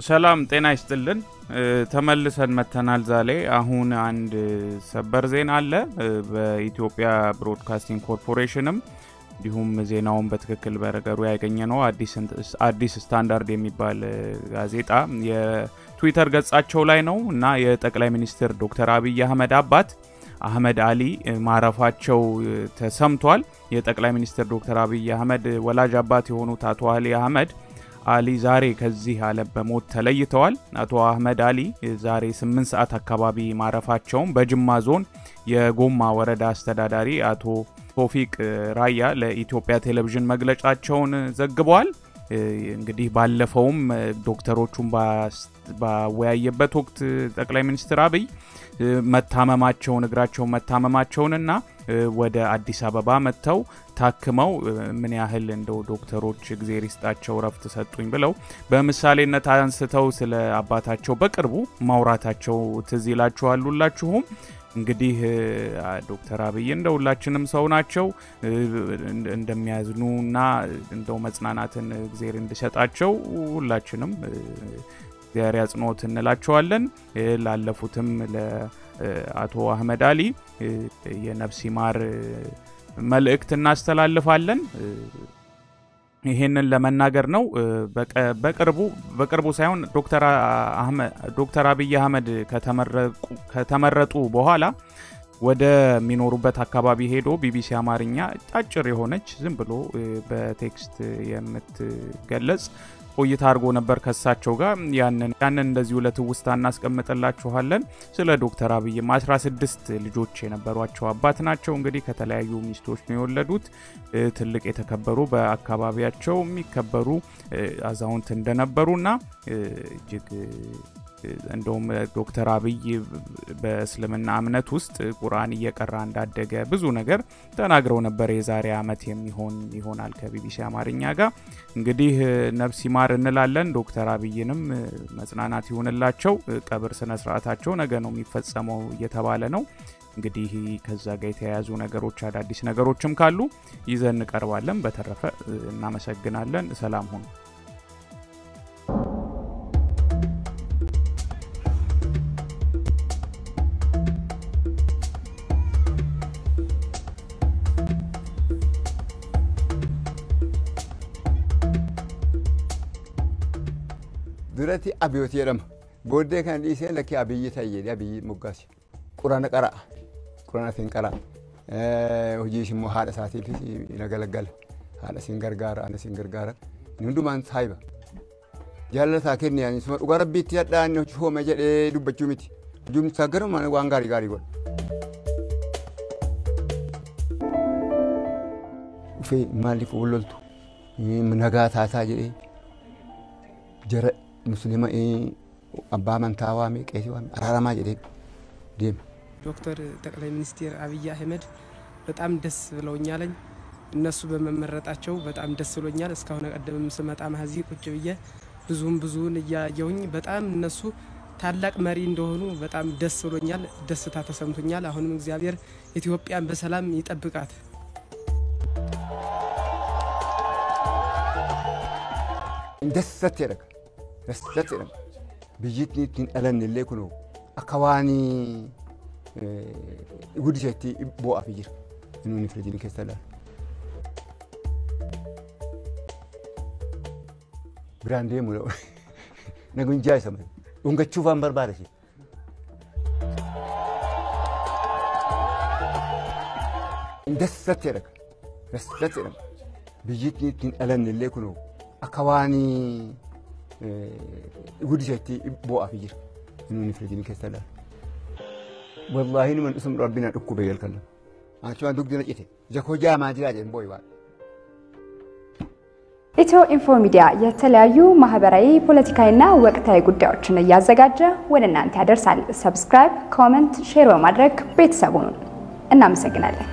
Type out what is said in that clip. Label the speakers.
Speaker 1: ሰላም ጤና ይስጥልን። ተመልሰን መተናል። ዛሬ አሁን አንድ ሰበር ዜና አለ። በኢትዮጵያ ብሮድካስቲንግ ኮርፖሬሽንም እንዲሁም ዜናውን በትክክል በረገሩ ያገኘ ነው። አዲስ ስታንዳርድ የሚባል ጋዜጣ የትዊተር ገጻቸው ላይ ነው እና የጠቅላይ ሚኒስትር ዶክተር አብይ አህመድ አባት አህመድ አሊ ማረፋቸው ተሰምቷል። የጠቅላይ ሚኒስትር ዶክተር አብይ አህመድ ወላጅ አባት የሆኑት አቶ አሊ አህመድ አሊ ዛሬ ከዚህ ዓለም በሞት ተለይተዋል። አቶ አህመድ አሊ ዛሬ 8 ሰዓት አካባቢ ማረፋቸውን በጅማ ዞን የጎማ ወረዳ አስተዳዳሪ አቶ ቶፊቅ ራያ ለኢትዮጵያ ቴሌቪዥን መግለጫቸውን ዘግበዋል። እንግዲህ ባለፈውም ዶክተሮቹን ባወያየበት ወቅት ጠቅላይ ሚኒስትር አብይ መታመማቸውን እግራቸውን መታመማቸውንና ወደ አዲስ አበባ መጥተው ታክመው ምን ያህል እንደው ዶክተሮች እግዜር ይስጣቸው ረፍት ሰጡኝ ብለው በምሳሌነት አንስተው ስለ አባታቸው በቅርቡ ማውራታቸው ትዝ ይላችኋል ሁላችሁም። እንግዲህ ዶክተር አብይ እንደ ሁላችንም ሰው ናቸው። እንደሚያዝኑ እና እንደው መጽናናትን እግዜር እንዲሰጣቸው ሁላችንም እግዚአብሔር ያጽንኦት እንላቸዋለን። ላለፉትም ለአቶ አህመድ አሊ የነፍስ ይማር መልእክት እናስተላልፋለን። ይሄንን ለመናገር ነው። በቅርቡ በቅርቡ ሳይሆን ዶክተር አብይ አህመድ ከተመረጡ በኋላ ወደሚኖሩበት አካባቢ ሄዶ ቢቢሲ አማርኛ አጭር የሆነች ዝም ብሎ በቴክስት የምትገለጽ ቆይታ አድርጎ ነበር ከሳቸው ጋር። ያንን ያንን እንደዚሁ ለትውስታ እናስቀምጥላችኋለን። ስለ ዶክተር አብይም 16 ልጆች የነበሯቸው አባት ናቸው። እንግዲህ ከተለያዩ ሚስቶች ነው የወለዱት። ትልቅ የተከበሩ በአካባቢያቸው የሚከበሩ አዛውንት እንደነበሩና እጅግ እንደውም ዶክተር አብይ በእስልምና እምነት ውስጥ ቁርአን እየቀራ እንዳደገ ብዙ ነገር ተናግረው ነበር። የዛሬ ዓመት የሚሆን ይሆናል ከቢቢሲ አማርኛ ጋር እንግዲህ ነፍስ ይማር እንላለን። ዶክተር አብይንም መጽናናት ይሁንላቸው። ቀብር ስነ ስርዓታቸው ነገ ነው የሚፈጸመው እየተባለ ነው። እንግዲህ ከዛ ጋር የተያያዙ ነገሮች አዳዲስ ነገሮችም ካሉ ይዘን እንቀርባለን። በተረፈ እናመሰግናለን። ሰላም ሁኑ።
Speaker 2: duratti abiyooti jedhama. Booddee kan dhiisee lakkii abiyyi ta'e jedhee abiyyi moggaase. Qurana qara'a. Qurana isin qara'a. Hojiis immoo haadha isaatiifis na galagala. Haadha isin gargaara, ana isin gargaara. Hundumaan saayiba. Jaalala isaa kenni yaani suma dhugaa rabbiitti hadhaan hoome jedhee dubbachuu miti. Hojiin isaa garuma waan gaarii gaarii godha. Dhufee maaliif walloltu? Nagaa taataa jedhee jara ሙስሊማ አባ አመንታ ዋሜ ቄሲ ዋሜ አራራማ ጀዴ ዴም
Speaker 3: ዶክተር ጠቅላይ ሚኒስትር አብይ አህመድ በጣም ደስ ብለውኛለኝ። እነሱ በመመረጣቸው በጣም ደስ ብሎኛል። እስካሁን ቀደምም ስመጣ ማዚ ቁጭ ብዬ ብዙም ብዙውን እያየውኝ በጣም እነሱ ታላቅ መሪ እንደሆኑ በጣም ደስ ብሎኛል። ደስታ ተሰምቶኛል። አሁንም እግዚአብሔር ኢትዮጵያን በሰላም ይጠብቃት።
Speaker 2: ደሰት ያደረገ ደሰት jedhama. Biyyittiin ittiin dhalanne illee kunoo akka waan guddiseetti bu'aaf jira. Inni firijiin keessa ilaalu. Biraan deemu nagunjaa isa malee. Dhungachuuf waan barbaada ishee. Dasatti jedhama. Dasatti jedhama. Biyyittiin ittiin dhalanne illee kunoo akka waan guddiseetti bu'aaf jira. Inni firijiin keessa ilaalu. Wallaahi numan isum rabbina dhukkube jalqabna. Achumaan dugdina cite. Jakoo jaamaa jiraa jedhan boo'i waan.
Speaker 4: ኢትዮ ኢንፎ ሚዲያ የተለያዩ ማህበራዊ፣ ፖለቲካዊና ወቅታዊ ጉዳዮችን እያዘጋጀ ወደ እናንተ ያደርሳል። ሰብስክራይብ፣ ኮመንት፣ ሼር በማድረግ ቤተሰቡን እናመሰግናለን።